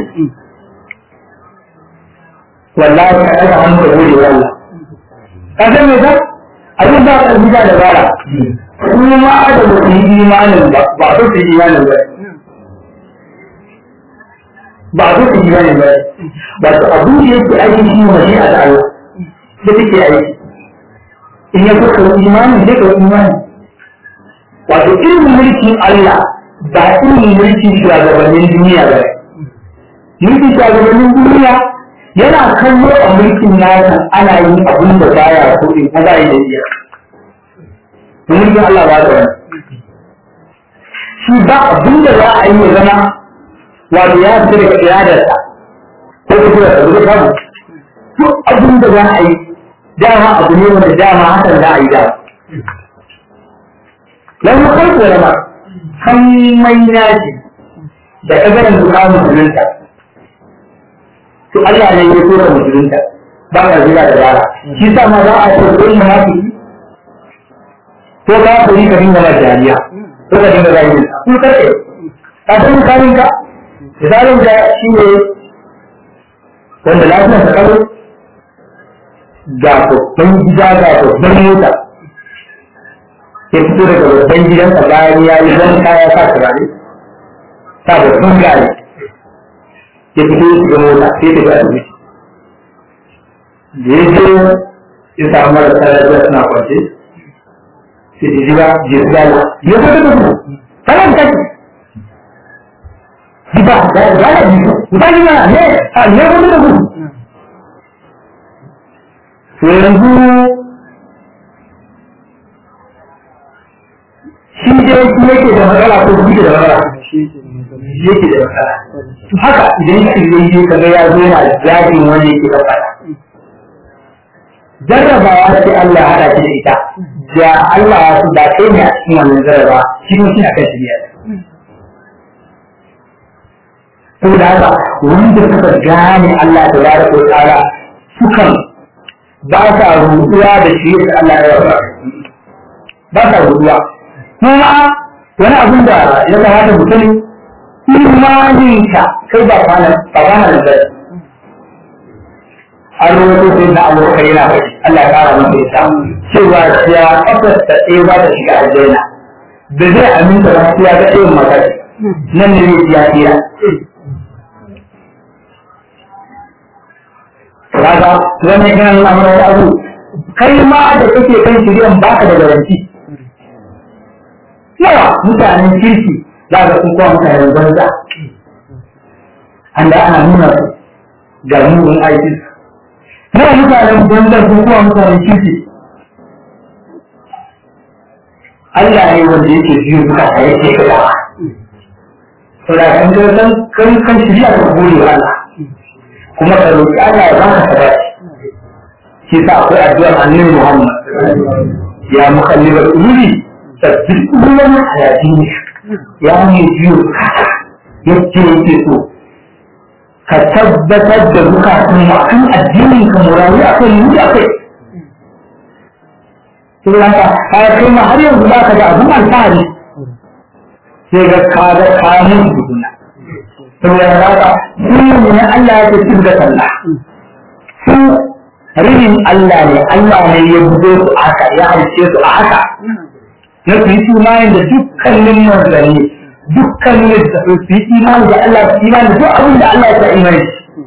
wallahi ka daga hannu da gode wa Allah ka san me ka abin da ka gida da bara kuma da ba su yi imanin ba ba su yi imanin ba ba a duka imani ba ba su abu da yake aiki shi ne mashi a Allah da take aiki in ya kuka imani zai ka imani wato irin mulkin Allah ba irin mulkin shugabannin duniya ba mulkin shugabannin duniya yana kallo a mulkin nasa ana yin abin da baya so in ko ba yi da iya mulkin Allah ba da wani shi ba abin da za a yi ya zama wato ya fita daga iradarsa ko kuma da zuwa samu duk abin da za a yi dama abu ne wanda dama hakan za a yi dama lam khalqu lama hammai naji da kagaran zuwa musulunta to Allah ne ya tura musulunta ba ka zira da dara shi sa ma za a ce ko munafiki ko ka kuri ka dinga jariya ko ka dinga rayu ko ka ce ka san kanin ka misalin da shi ne wanda lafiyar ta karo ga babban gida ga babban mota ya fito daga babban gidansa bayan ya yi zan kaya sa turare sa babban gari ya fito ya shiga mota sai ta ga asibiti da ya je ya samu marasa lafiya suna kwance sai ta jira jirgala ya fito da su kanan kashi ba da da ji ba ji na ne a ne ko da ku to yanzu shi da yake da matsala ko shi da matsala yake da matsala to haka idan shi yake kaga ya zo yana jajin wanda yake da matsala jarrabawa ce Allah ya hada shi da ita da Allah ya su da kai ne a cikin wannan jarraba shi ne shi akan shirya saboda haka wanda suka gane Allah da yara ko tsara sukan ba sa rutuwa da shi da Allah ya yara ba sa rutuwa kuma wani abin da ya kamata mu sani imaninka kai ba kwana ba kwana da zai an rubuto sai na abokai yana bai Allah ya kara masa ita cewa ya kafar ta ɗaya ba ta shiga aljanna da zai aminta ba sai ya ga irin mata nan ne ya tsira kaga wannan yana nuna mana wani abu kai ma da kake kan shiryan baka da garanti yawa mutanen kirki za ka sun kuma mutanen banza an da ana nuna su ga mugun aikin nawa mutanen banza sun kuma mutanen kirki Allah ne wanda yake biyu duka a yake kada saboda kan ga san kan kan shirya ka gode wa Allah kuma ka roki Allah ya baka sabati shi sa akwai addu'ar annabi Muhammad ya mukallibal qulubi sabbit qulubana ala dinik ya ne biyu yake yake so ka tabbatar da bukatun mu akan addinin ka murayi akan yi akai sai haka ka kai ma har yanzu ba ka da abun alfahari sai ga ka ga kamun dukuna saboda haka su ne Allah ya ce da sallah su rinin Allah ne Allah ne ya buɗe su haka ya halice su a haka na su yi imanin da dukkanin manzanni dukkanin da su yi imani da Allah su imani da duk abin da Allah ya sa imani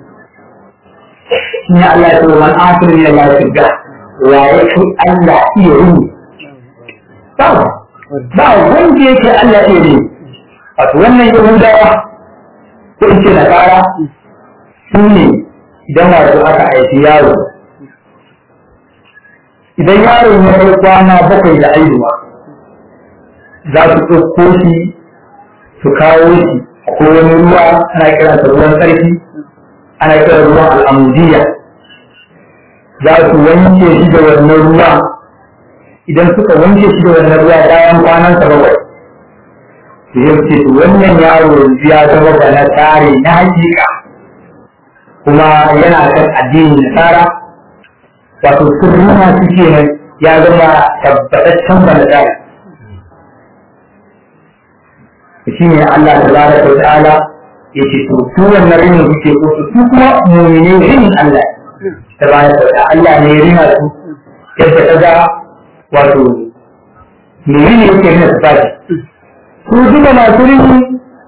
shi ne Allah ya ce man asir ne Allah ya ga wa ya fi Allah iya rini ba ba wanda yake Allah iya rini wato wannan yahudawa ko in ce nasara su ne idan wato aka aiki yaro idan yaro ya kai kwana bakwai da aihuwa za su ɗauko shi su kawo shi ko wani ruwa ana kiransa ruwan tsarki ana kiran ruwan al'amudiyya za su wanke shi da wannan ruwa idan suka wanke shi da wannan ruwa bayan kwanansa bakwai su yi ce to wannan yaro yanzu ya zama ba na tare na hakika kuma yana kan addinin nasara wato sirrina su ke nan ya zama tabbataccen ba na tare shi ne Allah ta zara ta ta'ala ya ce to su wannan rinin kuke ko su kuma mumine rinin Allah ta baya ta Allah ne ya rina su yadda ta ga wato me rini yake rina su tashi su duka masu rini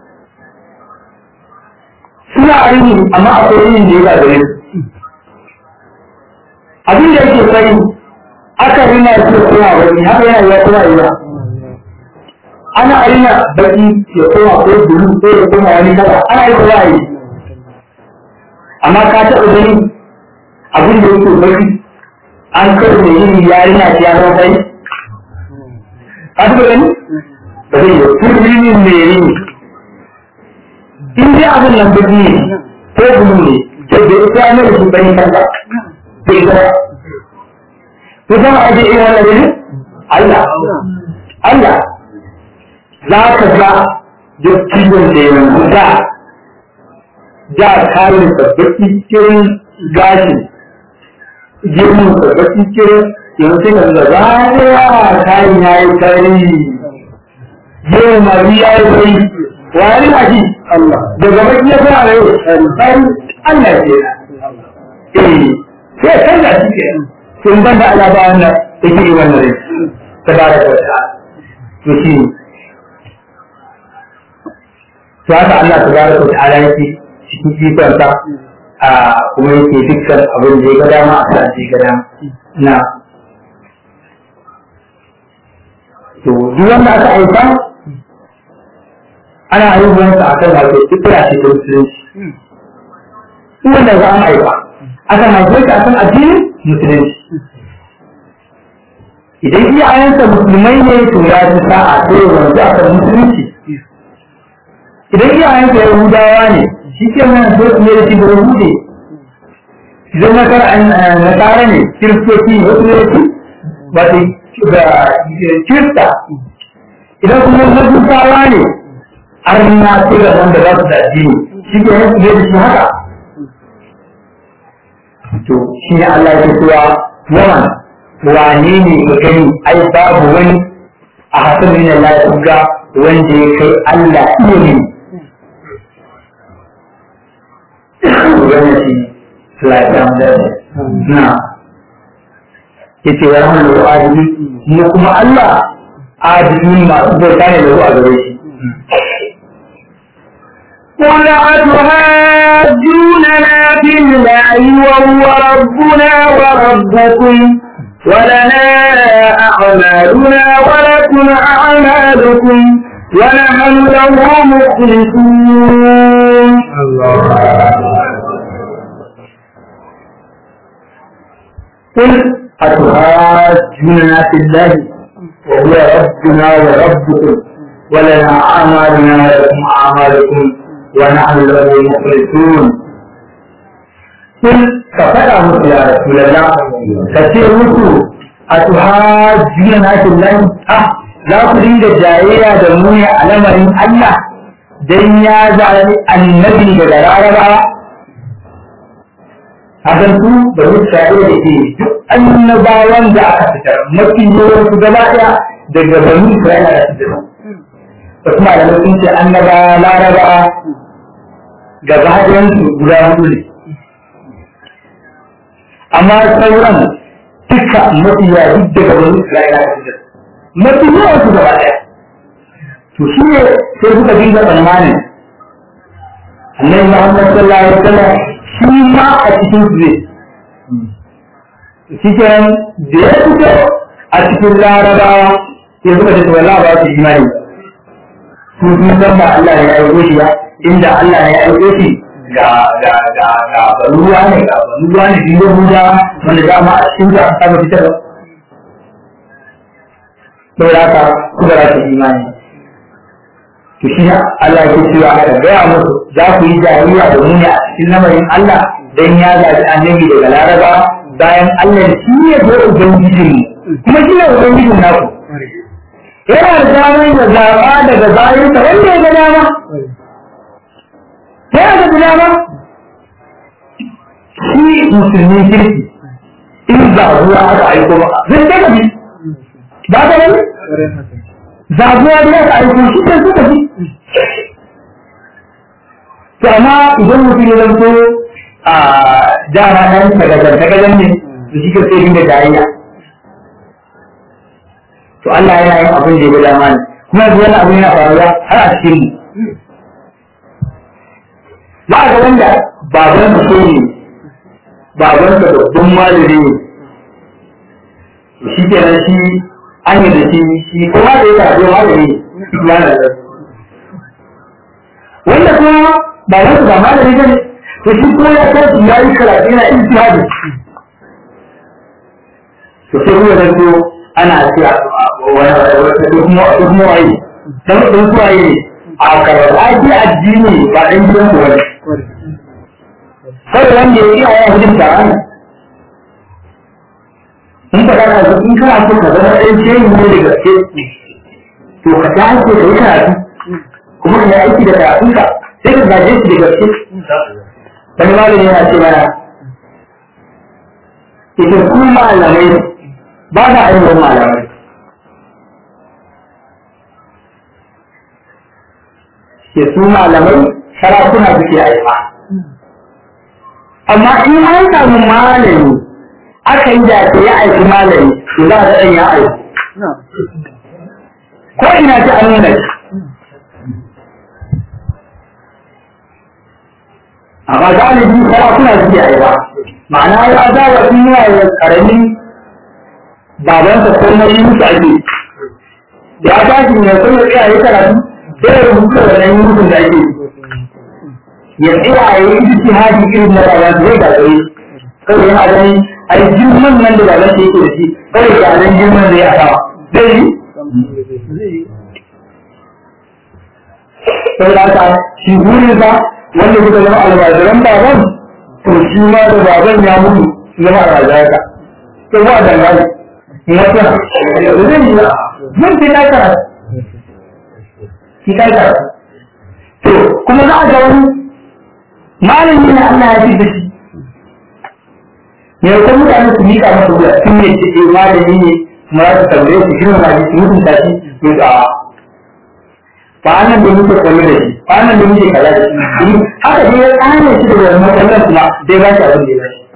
suna a rini amma akwai rinin da ya ga gare su abin da yake sai aka rina su kuma wani haka yana ya kuma yi ana rina baki ya koma ko bulu ko ya koma wani kala ana yi kuma yi amma ka taɓa gani abin da yake baki an kai da yin yarinya ta ya zama kai ka taɓa gani ba zai yi turminin mai rini in dai abin nan baki ne ko bulu ne to da ita ne da shi bani kanka ko ita ba ko zama aje irin wannan gani Allah Allah za ka ga dattijon da yanzu da da kayan sabbaki cikin gashi girman sabbaki cikin yanzu sai ka ga zaya kayan ya yi kari girman mari ya yi kai wani a shi daga baki ya fara da yau tsari Allah ke eh sai canza shi ke sun ban da alaba wannan yake yi wannan rai ta ba da wata to shi ne to haka Allah tabaraka wa ta'ala yake cikin ikonsa a kuma yake dukkan abin da ya ga dama a sa ga dama na to duk wanda aka aika ana ayyukansa a kan wato fitira ce ta musulunci duk wanda za a aika aka haife ka akan addinin musulunci idan iyayensa musulmai ne to ya ji sa'a sai wanzu akan musulunci idan iyayensa yahudawa ne shi ke nan so su ne da shi da yahude idan na kar na tsara ne kiristoci ne wasu ne da shi ba da kirista idan kuma majusawa ne har na ce da wanda za su da addini shi ke nan su ne da shi haka to shi ne Allah ya cewa yawan wane ne ka gani ai babu wani a hasan min Allah ya ga wanda ya kai Allah iya ne wannan shi lafiyan da na yace wa rahmanu wa adili mu kuma Allah adili masu bauta ne da a gare shi قل أتهاجوننا في الله وهو ربنا وربكم ولنا أعمالنا ولكم أعمالكم ونحن له مخلصون قل أتهاجوننا في الله وهو ربنا وربكم ولنا أعمالنا ولكم أعمالكم ونحن له مخلصون قل فقد أمرت يا رسول الله كثير مسو أتهاجوننا في الله أه لا تريد جاية دموية على مرين الله dan ya zaɓi annabi daga laraba hakan su da mutane da ke duk annabawan da aka fitar mafi yawan su gaba ɗaya daga banu Isra'ila da fitar da kuma da sun ce annaba laraba gaba ɗayan su guda hudu ne amma sauran duka mafi yawa duk daga banu Isra'ila da fitar mafi yawan su gaba ɗaya to shi ne sai suka dinga tsammanin annabi Muhammad sallallahu alaihi wasallam shi ma a cikin su zai shi kenan da ya fito a cikin larabawa sai suka ce wallahi ba su imani su sun san ba Allah ya aiko shi ba inda Allah ya aiko shi ga ga ga ga baruwa ne ga baruwa ne biyo buja wanda dama a cikin ta aka fitar da saboda haka kuka za su imani to shi Allah ya ce wa aka gaya musu za ku yi jariya da mu ne a cikin lamarin Allah dan ya zaɓi annabi daga Laraba bayan Allah shi ne ko ubangijin kuma shi ne ubangijin naku yana da damar ya zaɓa daga bayansa wanda ya ga dama yana da dama shi musulmi kirki in zaɓuwa aka aiko ba zai ta gabi ba ta wani zaɓuwa da aka aiko shi ne suka bi to amma idan mutum ya zanto a dama nan tagajar tagajar ne da shi ka sai dinga jayayya to Allah yana yin abin da ya ga dama ne kuma yanzu wani abin yana faruwa har a cikin mu za ga wanda baban sa ne baban sa babban malami ne shi kenan shi an yi da shi shi kuma da ya tafi malami ya na da wanda kuma baban sa ba malami ne to shi kuma ya kai ya yi karatu yana ijtihadi to sai kuma da ko ana cewa wani kuma kuma wai dan dan suwaye a karatu addini ba dan gidan ku bane sai wanda ya yi a yawan hujin taron in ka kana so in kana so ka zama ɗan shehi ne da gaske to ka ta hanke ka yi karatu kuma ka yi aiki da karatunka sai ka gaje shi da gaske wani malami yana ce mana ita ku malamai ba da ainihin malamai ke su malamai sarakuna suke aifa amma in an samu malami aka yi da ya aiki malami to za a ɗan ya aiki ko ina ta an nuna amma galibi sarakuna suke aiwa ma'ana ya zawa sun yi wa karamin babansa ko na yi musu ake da ya tashi ne sun yi tsaya ya karatu sai ya rubuta da nan yi musu da ake ya tsaya ya yi ijiti haji irin na baban zai gagare kawai yana ganin a yi girman nan da baban sa yake da shi kawai ga nan girman zai a sama zai yi sai da haka shi burinsa wanda suka zama almajiran baban to shi ma da baban ya mutu su zama almajiran to ba dangane wata zai yi zan fi kai karatu fi kai karatu to kuma za a ga wani malami ne Allah ya fi da shi ne ko mutane su miƙa masa wuya sun yi ce malami ne kuma za su tambaye su shirin ma su mutunta shi to a ba nan da muke kwallo da shi ba nan da muke kaza da shi haka dai ya tsane shi da wani matsalar kuma dai ba shi abin da ya ba shi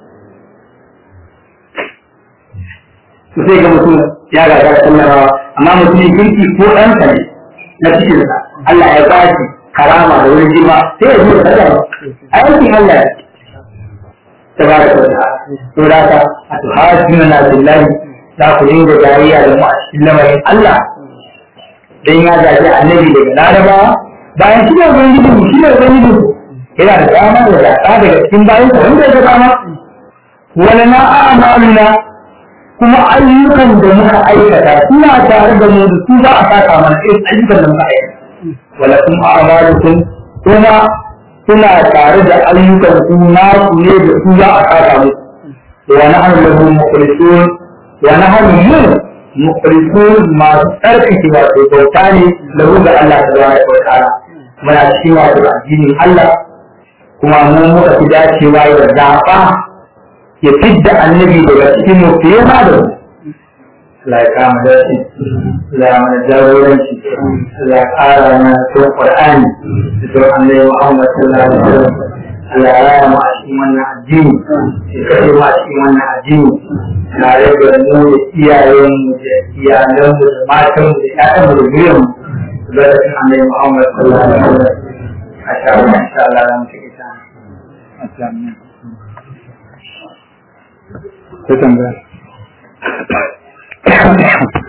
to sai ga mutum ya ga ga sallarawa amma mutumin kirki ko ɗansa ne na cikinsa Allah ya ba shi karama da wurin jima sai ya zo da sallama aikin Allah ya tabaraka wa ta'ala to da ka a tuhajjuna na billahi za ku dinga jariya da mu a cikin lamarin Allah dan ya zaɓi annabi daga larabawa bayan shi ne ubangiji mu shi ne ubangiji mu yana da dama da zaɓa daga cikin bayan sa wanda ya dama wala na a'maluna kuma ayyukan da muka aikata suna tare da mu da su za a saka mana irin ayyukan da muka aikata wala kuma a'malukum kuma suna tare da ayyukan su na su ne da su za a saka mu wa nahnu lahu mukhlisun wa nahnu mu mukhlisun masu tsarkake wato bauta ne lahu ga Allah tabaraka wa ta'ala muna cikin wato addinin Allah kuma mun muka fi dacewa ya zaɓa ya fidda annabi daga cikin mu fiye ma da mu la ya kama dace la ya mana jagoranci la ya ƙara mana son Qur'ani da son annabi Muhammad sallallahu alaihi wasallam Allah ya raya mu a cikin wannan addini ya kashe mu a cikin wannan addini tare da mu da iyayenmu da iyalanmu da matanmu da ƴaƴanmu da zuriyarmu da cikin annabi Muhammad sallallahu alaihi wasallam a sha Allah insha Allah za mu ci ita sai tambaya